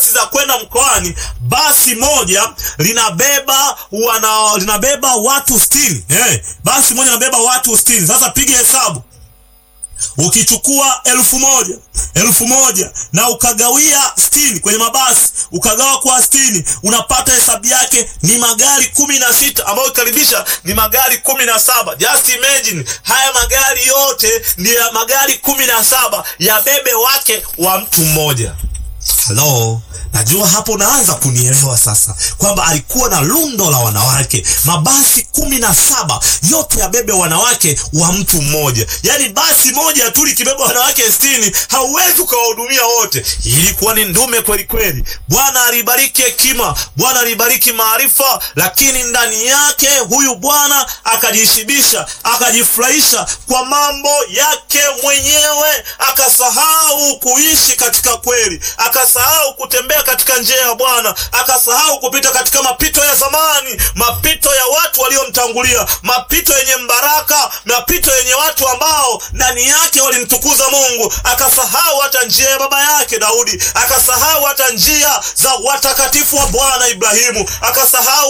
basi za kwenda mkoani, basi moja linabeba wana, linabeba watu sitini. Eh, basi moja linabeba watu sitini. Sasa piga hesabu ukichukua elfu moja elfu moja na ukagawia sitini kwenye mabasi ukagawa kwa sitini unapata hesabu yake ni magari kumi na sita ambayo ikaribisha ni magari kumi na saba Just imagine haya magari yote ni ya magari kumi na saba ya bebe wake wa mtu mmoja. Halo, najua hapo unaanza kunielewa sasa, kwamba alikuwa na lundo la wanawake, mabasi kumi na saba yote yabebe wanawake wa mtu mmoja. Yaani basi moja tu likibeba wanawake sitini, hauwezi ukawahudumia wote. Ilikuwa ni ndume kweli kweli. Bwana alibariki hekima, Bwana alibariki maarifa, lakini ndani yake huyu bwana akajishibisha, akajifurahisha kwa mambo yake mwenyewe, akasahau kuishi katika kweli, akasahau kutembea katika njia ya Bwana, akasahau kupita katika mapito ya zamani, mapito ya watu waliomtangulia, mapito yenye mbaraka, mapito yenye watu ambao ndani yake walimtukuza Mungu. Akasahau hata njia ya baba yake Daudi, akasahau hata njia za watakatifu wa Bwana Ibrahimu, akasahau